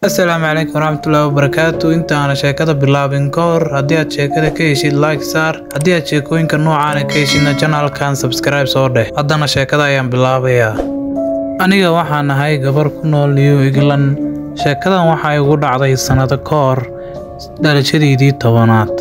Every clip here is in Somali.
asalaamu calaykum waraxmatullaahi wabarakaatu inta aana sheekada bilaabin ka hor haddii aad sheekada ka heshid like saar haddii aad sheekooyinka noocaana ka heshidna janalkan subscribe soo dheh haddana sheekada ayaan bilaabayaa aniga waxaan ahay gabar ku nool new england sheekadan waxaa igu dhacday sannado ka hor dhalashadiidii tobanaad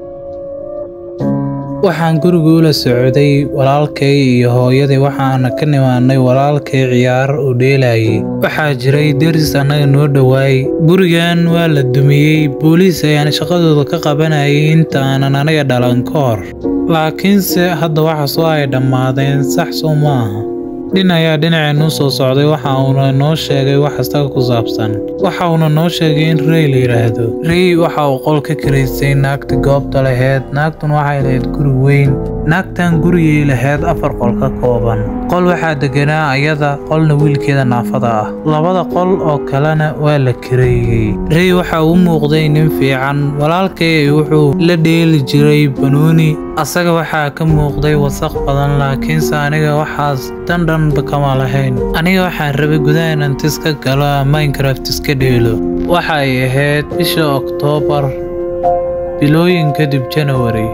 waxaan guriga ula socday walaalkay iyo hooyadii waxaana ka nimaanay walaalkay ciyaar uu dheelayay waxaa jiray deris annaga noo dhowaay gurigan waa la dumiyey booliis ayaan shaqadooda ka qabanayay inta aanan aniga dhalan ka hor laakiinse hadda waxaasoo ay dhammaadeen sax soo ma aha dhin ayaa dhinaceenuu soo socday waxa uuna noo sheegay wax isaga ku saabsan waxa uuna noo sheegay in rey la yidhaahdo rey waxa uu qol ka karaysay naagta goobta laheyd naagtuna waxay lahayd guri weyn naagtan gurigay laheyd afar qol ka kooban qol waxaa deganaa ayada qolna wiilkeeda naafada ah labada qol oo kalena waa la kareeyey rey waxa uu muuqday nin fiican walaalkay wuxuu la dheeli jiray banuuni asaga waxaa ka muuqday wasaq badan laakiinse aniga waxaas dandhanba kama lahayn aniga waxaan rabay gudaha inaan tis ka galo minecraft iska dheelo waxa ay ahayd bisha oktoobar bilooyin kadib janawari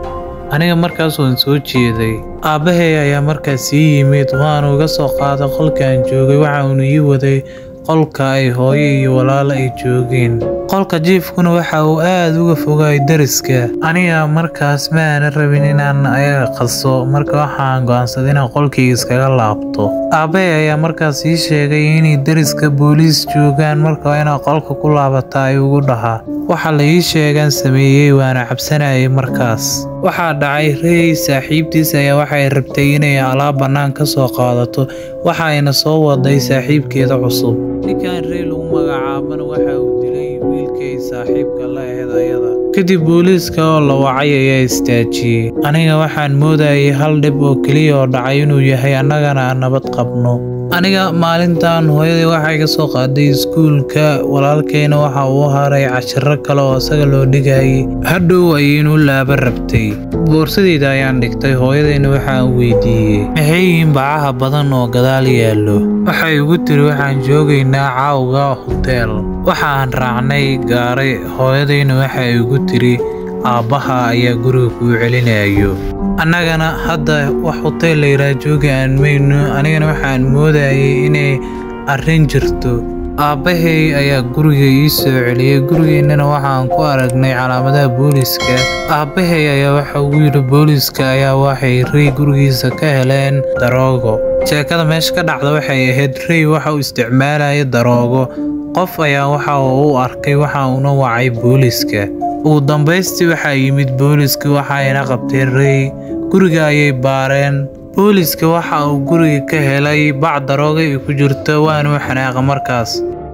aniga markaas waan soo jeeday aabbahay ayaa markaas ii yimid waanu iga soo qaaday qolkaan joogay waxa uunu ii waday qolka ay hooyo iyo walaalo ay joogeen qolka jiifkuna waxa uu aad uga fogaay dariska aniga markaas ma aana rabin inaan ayaga qaso marka waxaan go'aansaday inaan qolkayga iskaga laabto aabbahay ayaa markaas ii sheegay inay dariska booliis joogaan marka waa inaad qolka ku laabata ay ugu dhahaa waxa la ii sheegaan sameeyey waana cabsanayay markaas waxaa dhacay rey saaxiibtiis ayaa waxay rabtay inay alaab bannaan ka soo qaadato waxayna soo waday saaxiibkeeda cusub ninkan rey lagu magacaabana waxa uu dilay wiilkay saaxiibka la ahayd ayada kadib booliiska oo la wacay ayaa istaajiyey aniga waxaan moodayay hal dhib oo keliya oo dhacay inuu yahay annagana aan nabad qabno aniga maalintan hooyadii waxay ka soo qaaday iskuulka walaalkayna waxa uu haray cashiro kale oo isaga loo dhigayay hadhow ayaynu laaba rabtay boorsadeyda ayaan dhigtay hooyadayna waxaan weydiiyey maxay yihiin bacaha badan oo gadaal yaallo waxay igu tiri waxaan joogaynaa caawga hoteel waxaan raacnay gaaray hooyadayna waxay igu tiri aabbaha ayaa guriga kuu celinayo annagana hadda wax hoteel layidhaha jooga aan mayno anigana waxaan moodayay inay arrin jirto aabbahay ayaa guriga ii soo celiyey gurigeennana waxaan ku aragnay calaamadaha booliiska aabbahay ayaa waxa uu yidhi booliiska ayaa waxay rey gurigiisa ka heleen daroogo sheekada meesha ka dhacda waxay ahayd rey waxa uu isticmaalaya daroogo qof ayaa waxa uu u arkay waxa uuna wacay booliiska ugu dambaystii waxaa yimid booliiska waxayna qabteen rey guriga ayay baareen booliiska waxa uu guriga ka helay bac darooga ay ku jirto waanuu xanaaqa markaas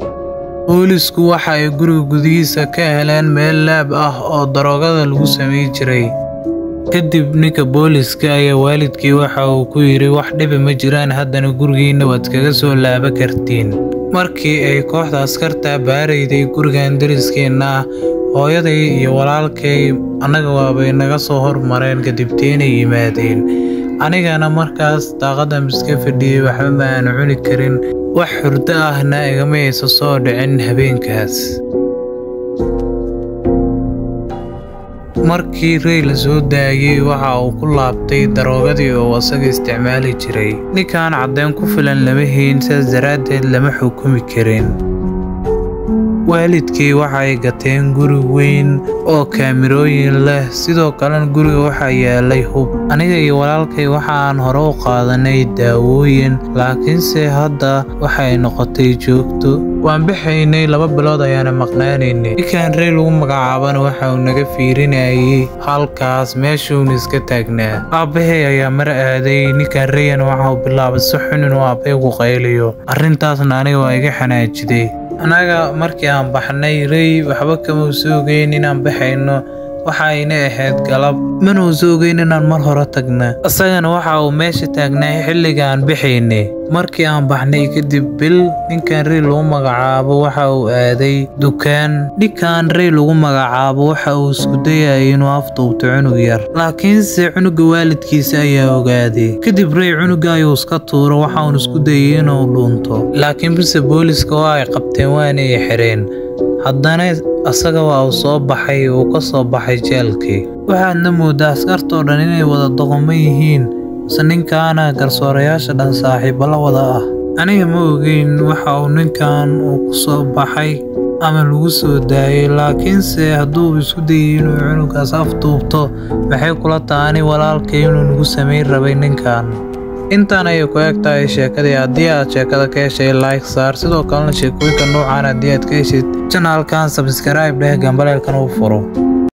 boolisku waxa ay guriga gudihiisa ka heleen meel laab ah oo daroogada lagu samay jiray kadib ninka booliiska ayaa waalidkii waxa uu ku yidhi wax dhiba ma jiraan haddana gurigiinna waad kaga soo laaba kartiin markii ay kooxda askarta baarayday gurigan dariskeenna ah hooyaday iyo walaalkay annaga waabay naga soo hormareen kadibteenay yimaadeen anigana markaas daaqadan iska fadhiyey waxba ma aanu cuni karin wax hurdo ahna igama aysa soo dhicin habeenkaas markii rey la soo daayey waxa uu ku laabtay daroogadii oo asaga isticmaali jiray ninkan caddeyn ku filan lama hayn sidaas daraaddeed lama xukumi karin waalidkii waxay gateen guri weyn oo kaamirooyin leh sidoo kalena guriga waxaa yaalay hub aniga iyo walaalkay waxaan hore u qaadanay daawooyin laakiinse hadda waxay noqotay joogto waan baxaynay laba bilood ayaana maqnaanaynay ninkan rey lagu magacaabana waxa uu naga fiirinayay halkaas meeshuuna iska taagnaa aabbahay ayaa mar aaday ninkan reyana waxa uu bilaabay si xun inuu aabbay ku qayliyo arrintaasna aniga waa iga xanaajiday annaga markii aan baxnay rey waxba kama soogeyn inaan baxayno waxayna ahayd galab mana uusa ogeyn inaan mar hore tagna isagana waxa uu meesha taagnaa xilligaan bixaynay markii aan baxnay kadib bil ninkan rey lagu magacaabo waxa uu aaday dukaan ninkan rey lagu magacaabo waxa uu isku dayayay inuu afduubto cunug yar laakiinse cunuga waalidkiisa ayaa ogaaday kadib rey cunuga ayuu iska tuuro waxa uun isku dayay inuu dhuunto laakiin bise booliska waa ay qabteen waana ay xireen haddana asaga waa uu soo baxay uu ka soo baxay jeelkii waxaadna moodaa askartoo dhan inay wada doqomo yihiin mise ninkaana garsoorayaasha dhan saaxiibo la wada ah aniga ma ogeyn waxa uu ninkan uu ku soo baxay ama lagu soo daayay laakiinse hadduu isku dayay inuu cunugaas afduubto maxay kula taani walaalkay inuu nagu samayn rabay ninkan intaan ayay ku eg tahay sheekadii haddii aad sheekada ka heshay like saar sidoo kalena sheekooyinka nuucan haddii aad ka heshid janaalkan sabskribe dheh gambaleelkan u furo